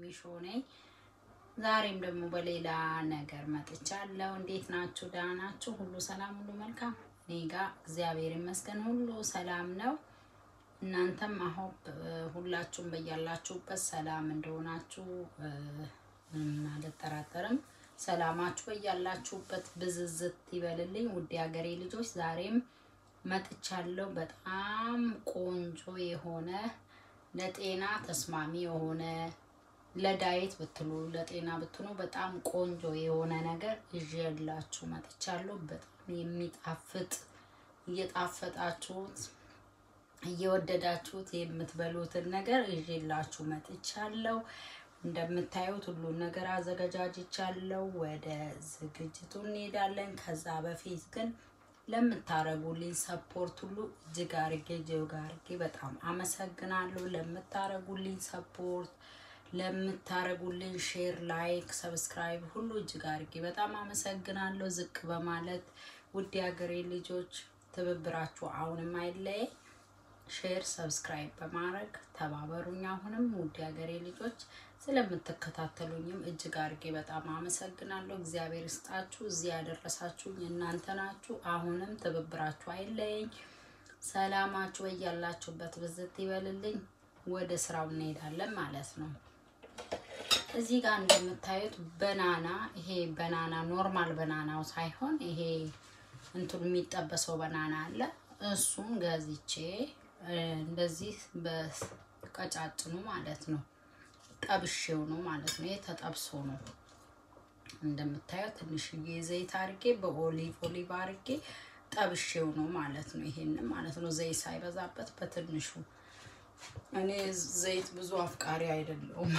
ሾው ነኝ። ዛሬም ደግሞ በሌላ ነገር መጥቻለሁ። እንዴት ናችሁ? ደህና ናችሁ? ሁሉ ሰላም፣ ሁሉ መልካም? እኔ ጋ እግዚአብሔር ይመስገን ሁሉ ሰላም ነው። እናንተም አሁን ሁላችሁም በያላችሁበት ሰላም እንደሆናችሁ ምንም አልጠራጠርም። ሰላማችሁ በያላችሁበት ብዝዝት ይበልልኝ። ውድ ሀገሬ ልጆች ዛሬም መጥቻለሁ። በጣም ቆንጆ የሆነ ለጤና ተስማሚ የሆነ ለዳይት ብትሉ ለጤና ብትሉ በጣም ቆንጆ የሆነ ነገር ይዤላችሁ መጥቻለሁ። በጣም የሚጣፍጥ እየጣፈጣችሁት እየወደዳችሁት የምትበሉትን ነገር ይዤላችሁ መጥቻለሁ። እንደምታዩት ሁሉን ነገር አዘገጃጅቻለሁ። ወደ ዝግጅቱ እንሄዳለን። ከዛ በፊት ግን ለምታረጉልኝ ሰፖርት ሁሉ እጅግ አርጌ እጅግ አርጌ በጣም አመሰግናለሁ። ለምታረጉልኝ ሰፖርት፣ ለምታረጉልኝ ሼር፣ ላይክ፣ ሰብስክራይብ ሁሉ እጅግ አርጌ በጣም አመሰግናለሁ። ዝቅ በማለት ውድ ሀገሬ ልጆች ትብብራችሁ አሁንም አይለየ። ሼር ሰብስክራይብ በማድረግ ተባበሩኝ። አሁንም ውድ ሀገሬ ልጆች ስለምትከታተሉኝም እጅግ አድርጌ በጣም አመሰግናለሁ። እግዚአብሔር ይስጣችሁ። እዚህ ያደረሳችሁኝ እናንተ ናችሁ። አሁንም ትብብራችሁ አይለየኝ። ሰላማችሁ በያላችሁበት ብዝት ይበልልኝ። ወደ ስራው እንሄዳለን ማለት ነው። እዚህ ጋር እንደምታዩት በናና ይሄ በናና ኖርማል በናናው ሳይሆን ይሄ እንትን የሚጠበሰው በናና አለ። እሱን ገዝቼ እንደዚህ በቀጫጭኑ ማለት ነው ጠብሼው ነው ማለት ነው። ይሄ ተጠብሶ ነው እንደምታየው። ትንሽዬ ዘይት አርጌ በኦሊቭ ኦሊቭ አርጌ ጠብሼው ነው ማለት ነው። ይሄንን ማለት ነው ዘይት ሳይበዛበት በትንሹ። እኔ ዘይት ብዙ አፍቃሪ አይደለሁም።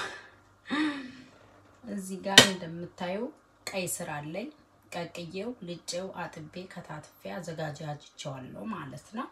እዚህ ጋር እንደምታየው ቀይ ስር አለኝ። ቀቅዬው ልጬው አጥቤ ከታትፌ አዘጋጃጅቸዋለሁ ማለት ነው።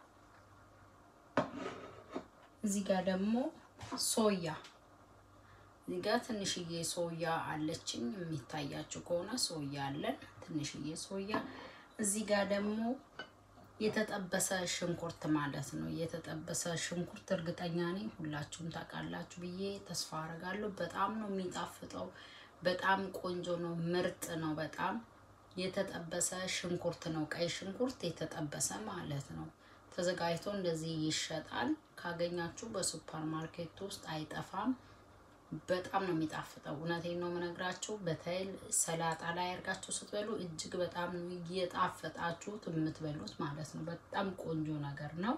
እዚህ ጋር ደግሞ ሶያ እዚህ ጋር ትንሽዬ ሶያ አለችኝ። የሚታያችሁ ከሆነ ሶያ አለን፣ ትንሽዬ ሶያ። እዚህ ጋር ደግሞ የተጠበሰ ሽንኩርት ማለት ነው። የተጠበሰ ሽንኩርት እርግጠኛ ነኝ ሁላችሁም ታውቃላችሁ ብዬ ተስፋ አደርጋለሁ። በጣም ነው የሚጣፍጠው። በጣም ቆንጆ ነው፣ ምርጥ ነው። በጣም የተጠበሰ ሽንኩርት ነው። ቀይ ሽንኩርት የተጠበሰ ማለት ነው። ተዘጋጅቶ እንደዚህ ይሸጣል። ካገኛችሁ በሱፐር ማርኬት ውስጥ አይጠፋም። በጣም ነው የሚጣፍጠው። እውነቴን ነው የምነግራችሁ። በተለይ ሰላጣ ላይ አድርጋችሁ ስትበሉ እጅግ በጣም ነው እየጣፈጣችሁት የምትበሉት ማለት ነው። በጣም ቆንጆ ነገር ነው።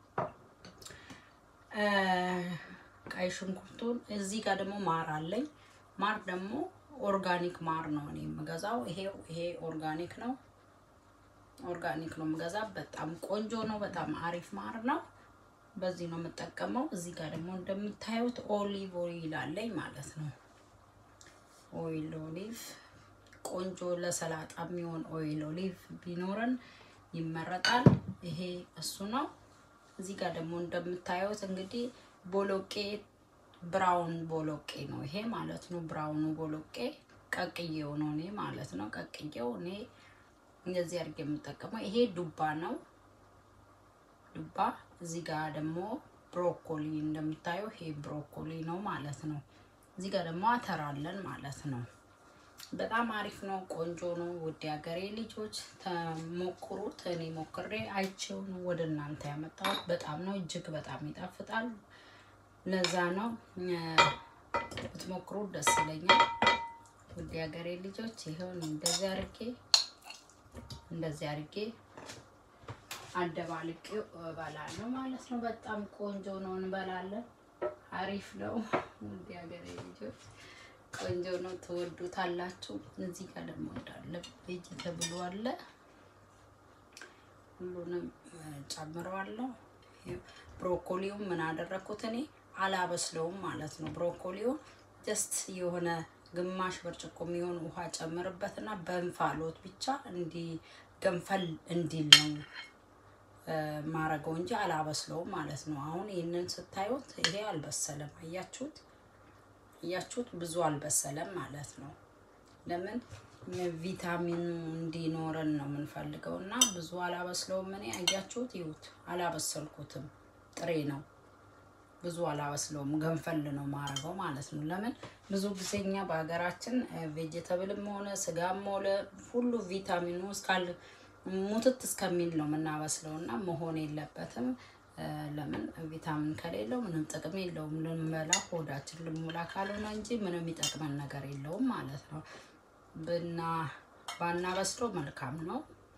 ቀይ ሽንኩርቱን እዚህ ጋር ደግሞ ማር አለኝ። ማር ደግሞ ኦርጋኒክ ማር ነው እኔ የምገዛው። ይሄው ይሄ ኦርጋኒክ ነው ኦርጋኒክ ነው የምገዛ። በጣም ቆንጆ ነው። በጣም አሪፍ ማር ነው። በዚህ ነው የምጠቀመው። እዚህ ጋር ደግሞ እንደምታዩት ኦሊቭ ኦይል አለኝ ማለት ነው። ኦይል ኦሊቭ ቆንጆ ለሰላጣ የሚሆን ኦይል ኦሊቭ ቢኖረን ይመረጣል። ይሄ እሱ ነው። እዚህ ጋር ደግሞ እንደምታዩት እንግዲህ ቦሎቄ ብራውን ቦሎቄ ነው ይሄ ማለት ነው። ብራውኑ ቦሎቄ ቀቅዬው ነው እኔ ማለት ነው። ቀቅዬው እኔ እንደዚህ አድርጌ የምጠቀመው ይሄ ዱባ ነው። ዱባ እዚህ ጋር ደግሞ ብሮኮሊ እንደምታየው ይሄ ብሮኮሊ ነው ማለት ነው። እዚህ ጋር ደግሞ አተር አለን ማለት ነው። በጣም አሪፍ ነው፣ ቆንጆ ነው። ውድ ሀገሬ ልጆች ተሞክሩት። እኔ ሞክሬ አይቼው ነው ወደ እናንተ ያመጣሁት። በጣም ነው እጅግ በጣም ይጣፍጣል። ለዛ ነው ብትሞክሩት ደስ ይለኛል። ውድ ሀገሬ ልጆች ይሄውን እንደዚህ አድርጌ እንደዚህ አድርጌ አደባልቄው እበላለሁ ማለት ነው። በጣም ቆንጆ ነው፣ እንበላለን። አሪፍ ነው። ውድ ሀገሬ ልጆች ቆንጆ ነው፣ ትወዱታላችሁ። እዚህ ጋር ደግሞ እንዳለ ቤጅ ተብሎ አለ። ሁሉንም ጨምረዋለሁ። ብሮኮሊውን ምን አደረግኩት እኔ አላበስለውም ማለት ነው። ብሮኮሊውን ጀስት የሆነ ግማሽ ብርጭቆ የሚሆን ውሃ ጨምርበትና በእንፋሎት ብቻ እንዲ ገንፈል እንዲል ነው ማረገው እንጂ አላበስለውም ማለት ነው። አሁን ይህንን ስታዩት ይሄ አልበሰለም። አያችሁት? እያችሁት ብዙ አልበሰለም ማለት ነው። ለምን ቪታሚኑ እንዲኖረን ነው የምንፈልገው እና ብዙ አላበስለውም እኔ። አያችሁት? ይሁት አላበሰልኩትም፣ ጥሬ ነው። ብዙ አላበስለውም፣ ገንፈል ነው ማረገው ማለት ነው። ለምን ብዙ ጊዜ እኛ በሀገራችን ቬጀተብልም ሆነ ስጋም ሆነ ሁሉ ቪታሚኑ እስካል ሙትት እስከሚል ነው የምናበስለው እና መሆን የለበትም። ለምን ቪታሚን ከሌለው ምንም ጥቅም የለውም። ልንበላ ሆዳችን ልንሞላ ካልሆነ እንጂ ምንም የሚጠቅመን ነገር የለውም ማለት ነው። ብና ባናበስለው መልካም ነው።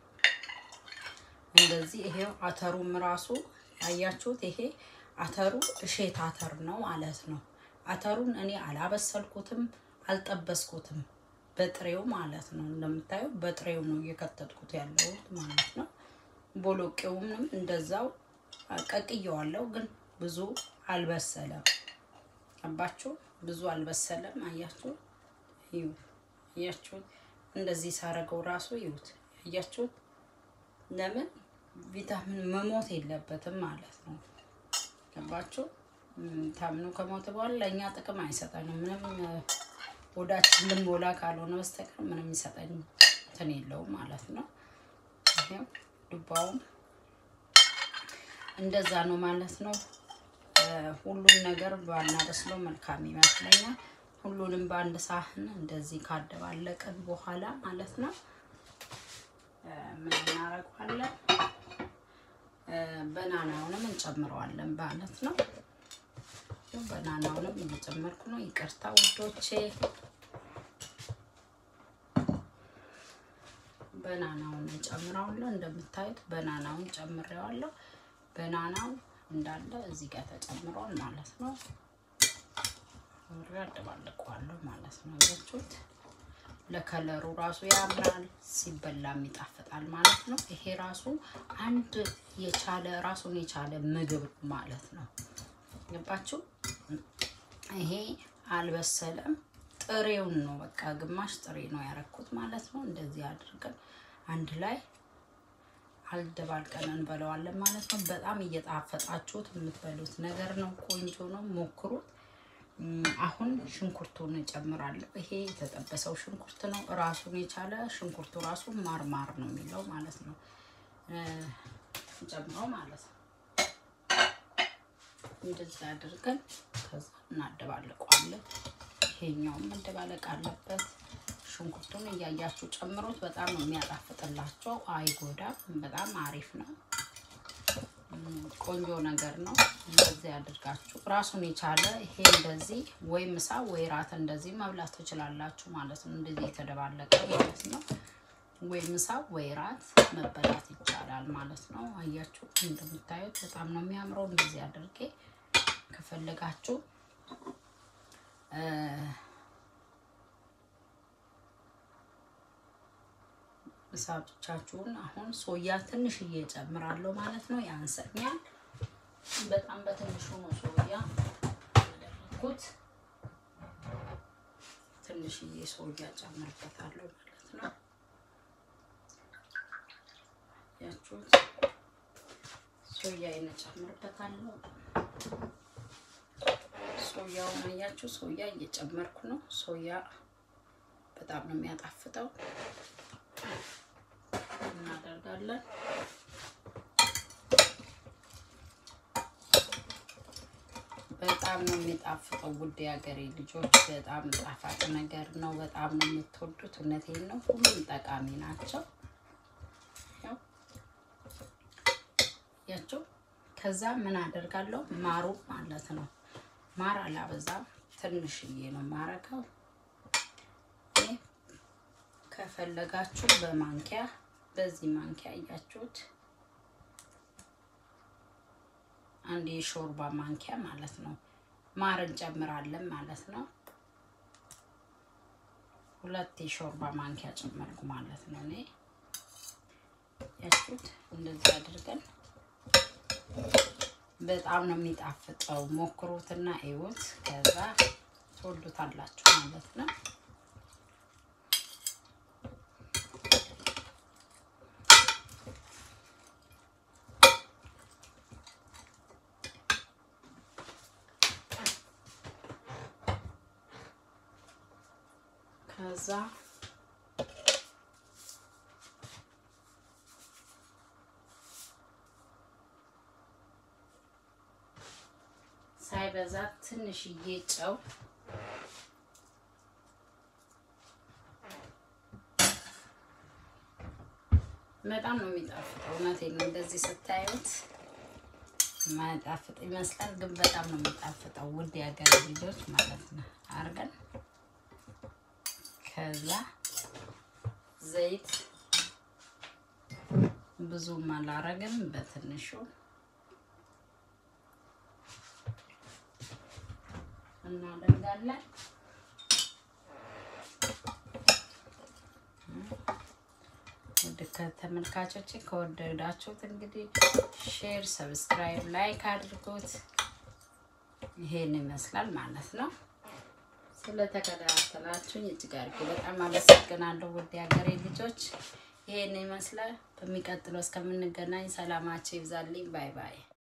እንደዚህ ይሄው አተሩም ራሱ ያያችሁት፣ ይሄ አተሩ እሼት አተር ነው ማለት ነው። አተሩን እኔ አላበሰልኩትም፣ አልጠበስኩትም በጥሬው ማለት ነው። እንደምታየው በጥሬው ነው እየከተትኩት ያለሁት ማለት ነው። ቦሎቄውንም እንደዛው ቀቅየዋለሁ፣ ግን ብዙ አልበሰለም። አባችሁ ብዙ አልበሰለም። አያችሁ አያችሁት? እንደዚህ ሳረገው ራሱ ይዩት። አያችሁት? ለምን ቪታሚን መሞት የለበትም ማለት ነው። ገባችሁ? ታምኑ ከሞት በኋላ ለእኛ ጥቅም አይሰጠንም። ምንም ወዳችን ልንሞላ ካልሆነ በስተቀር ምንም ይሰጠኝ እንትን የለውም ማለት ነው። ይሄው ዱባውም እንደዛ ነው ማለት ነው። ሁሉም ነገር ባናበስለው መልካም ይመስለኛል። ሁሉንም በአንድ ሳህን እንደዚህ ካደባለቅን በኋላ ማለት ነው ምን እናደርገዋለን? በናናውንም እንጨምረዋለን ማለት ነው። በናናውንም እየጨመርኩ ነው። ይቅርታ ውዶቼ፣ በናናውን እንጨምረዋለሁ። እንደምታዩት በናናውን ጨምሬዋለሁ። በናናው እንዳለ እዚህ ጋር ተጨምሯል ማለት ነው። አደባልቀዋለሁ ማለት ነው። ያችሁት ለከለሩ ራሱ ያምራል፣ ሲበላም ይጣፍጣል ማለት ነው። ይሄ ራሱ አንድ የቻለ ራሱን የቻለ ምግብ ማለት ነው። ገባችሁ? ይሄ አልበሰለም፣ ጥሬውን ነው በቃ ግማሽ ጥሬ ነው ያረኩት ማለት ነው። እንደዚህ አድርገን አንድ ላይ አልደባልቀን እንበለዋለን ማለት ነው። በጣም እየጣፈጣችሁት የምትበሉት ነገር ነው። ቆንጆ ነው፣ ሞክሩት። አሁን ሽንኩርቱን እጨምራለሁ። ይሄ የተጠበሰው ሽንኩርት ነው። ራሱን የቻለ ሽንኩርቱ ራሱ ማርማር ነው የሚለው ማለት ነው። ጨምረው ማለት ነው። እንደዚህ አድርገን ከዛ እናደባልቀዋለን። ይሄኛውም መደባለቅ አለበት። ሽንኩርቱን እያያችሁ ጨምሮት። በጣም ነው የሚያጣፍጥላቸው፣ አይጎዳም። በጣም አሪፍ ነው። ቆንጆ ነገር ነው። እንደዚህ አድርጋችሁ ራሱን የቻለ ይሄ እንደዚህ ወይ ምሳ ወይ ራት እንደዚህ መብላት ትችላላችሁ ማለት ነው። እንደዚህ የተደባለቀ ማለት ነው። ወይ ምሳ ወይ ራት መበላት ይቻላል ማለት ነው። አያችሁ እንደምታዩት በጣም ነው የሚያምረው። እንደዚህ አድርጌ ከፈለጋችሁ ምሳቶቻችሁን አሁን ሶያ ትንሽዬ እጨምራለሁ ማለት ነው። ያንሰኛል። በጣም በትንሹ ነው ሶያ ያደረኩት። ትንሽዬ ሶያ ጨምርበታለሁ ማለት ነው። ያችሁት ሶያ እጨምርበታለሁ። ሶያውን አያችሁ፣ ሶያ እየጨመርኩ ነው። ሶያ በጣም ነው የሚያጣፍጠው። እናደርጋለን በጣም ነው የሚጣፍጠው። ውድ የሀገሬ ልጆች በጣም ጣፋጭ ነገር ነው። በጣም ነው የምትወዱት። እውነቴን ነው። ሁሉም ጠቃሚ ናቸው። ያቸው ከዛ ምን አደርጋለሁ? ማሩ ማለት ነው። ማር አላበዛም፣ ትንሽዬ ነው ማረገው። ከፈለጋችሁ በማንኪያ በዚህ ማንኪያ እያችሁት አንድ የሾርባ ማንኪያ ማለት ነው ማር እንጨምራለን ማለት ነው። ሁለት የሾርባ ማንኪያ ጨመርኩ ማለት ነው። እኔ ያችሁት እንደዚህ አድርገን በጣም ነው የሚጣፍጠው። ሞክሩትና እዩት፣ ከዛ ትወዱታላችሁ ማለት ነው። ከዛ ሳይ ሳይበዛ ትንሽዬ ጨው በጣም ነው የሚጣፍጠው። እውነቴን ነው። እንደዚህ ስታዩት ማያጣፍጥ ይመስላል፣ ግን በጣም ነው የሚጣፍጠው። ውድ የሀገር ልጆች ማለት ነው። አርገን ከዛ ዘይት ብዙም አላረግም፣ በትንሹ እናደርጋለን። ውድ ከተመልካቾች ከወደዳችሁት እንግዲህ ሼር፣ ሰብስክራይብ፣ ላይክ አድርጉት። ይሄን ይመስላል ማለት ነው። ስለተከታተላችሁኝ እጅግ አድርጌ በጣም አመሰግናለሁ። ውድ የሀገሬ ልጆች ይሄን ይመስላል። በሚቀጥለው እስከምንገናኝ ሰላማችሁ ይብዛልኝ። ባይ ባይ።